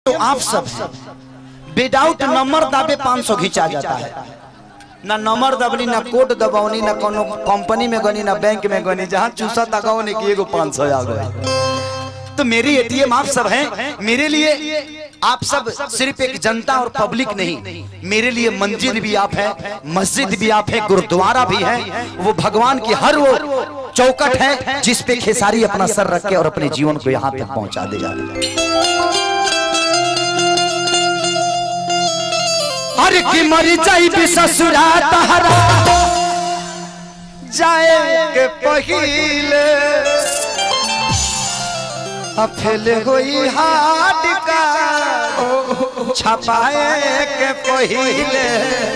तो आप सब विदाउट नंबर दाबे 500 खींचा जाता है ना नंबर दबनी ना कोड दबावनी ना कोनो कंपनी में गनी ना बैंक में गनी जहाँ चूसा तकावनी की एगो 500 आ गए तो मेरी एटीएम आप सब हैं मेरे लिए आप सब सिर्फ एक जनता और पब्लिक नहीं मेरे लिए मंजिल भी आप है मस्जिद भी आप है गुरुद्वारा भी है वो भगवान की हर वो चौकट है जिस पे खेसारी अपना सर रख के और अपने जीवन को यहाँ तक पहुंचा दे जा रही है हर की मरी जाई भी ससुरा तहरा जाए के पहिले अफेल होई हाट का छपाए के पहिले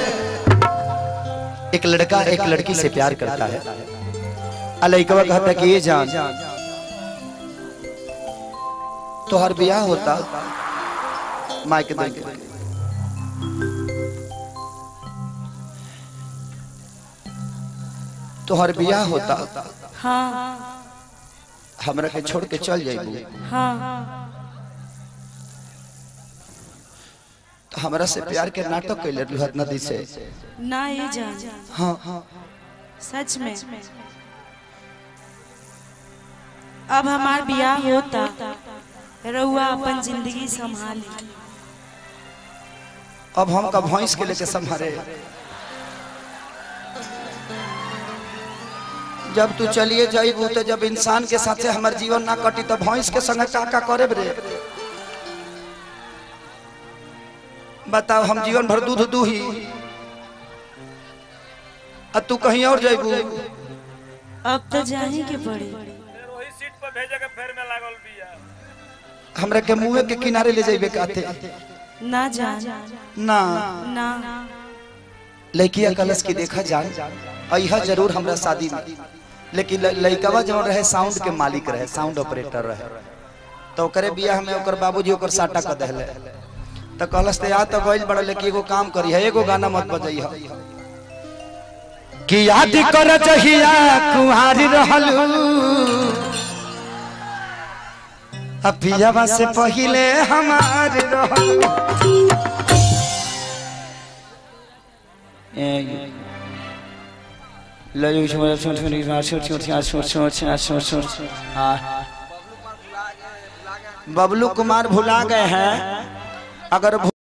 एक लड़का एक लड़की से प्यार करता है अलैकवा कहता कि ये जान तो हर ब्याह होता माइक दे के तो हर ब्याह होता हाँ हमरा के छोड़ के चल जाइबू हाँ तो हमरा से प्यार के नाटक कैले रहत नदी से ना ये जान हाँ हाँ सच में अब हमार ब्याह होता रउआ अपन जिंदगी संभाली अब हम का भैंस के लेके संभारे जब तू चलिए जाइबू तो जब इंसान के साथे हमर जीवन ना कटी तो भैंस के संग का का करे रे बताओ हम जीवन भर दूध दूही अब तू कहीं और जाइबू अब तो जाही के पड़ी वही सीट पर भेजे के फेर में लागल बिया हमरा के मुंह के किनारे ले जाइबे काते ना जान ना ना लड़किया कलश की देखा जान अहा जरूर हमरा शादी में लेकिन ल- लड़कवा जो रहे साउंड के मालिक रहे साउंड ऑपरेटर रहे तो ओकरे बियाह में ओकर बाबूजी ओकर साटा कर दहले तो कलश ते आ तो गइल बड़ा लेकिन एगो काम करी है एगो गाना मत बजई है कि याद कर जहिया कुहारी रहलू अपियावा से पहिले हमार रहलू बबलू कुमार भुला गए हैं अगर भु-